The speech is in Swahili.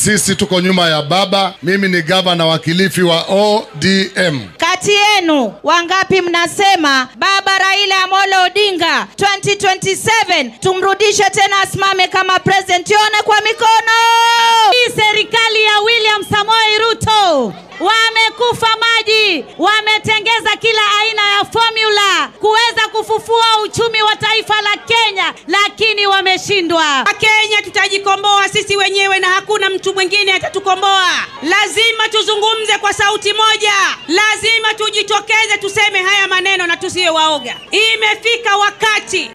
Sisi tuko nyuma ya baba. Mimi ni gavana wa Kilifi wa ODM. Kati yenu wangapi mnasema baba Raila Amolo Odinga 2027 tumrudishe tena asimame kama president? Tuone kwa mikono. Hii serikali ya William Samoei Ruto wamekufa maji, wametengeza kila aina ya formula kuweza kufufua uchumi wa taifa la Kenya, lakini wameshindwa. Kenya tutajikomboa sisi wenyewe na hakuna mtu mwingine atatukomboa. Lazima tuzungumze kwa sauti moja, lazima tujitokeze tuseme haya maneno na tusiwe waoga. Imefika wakati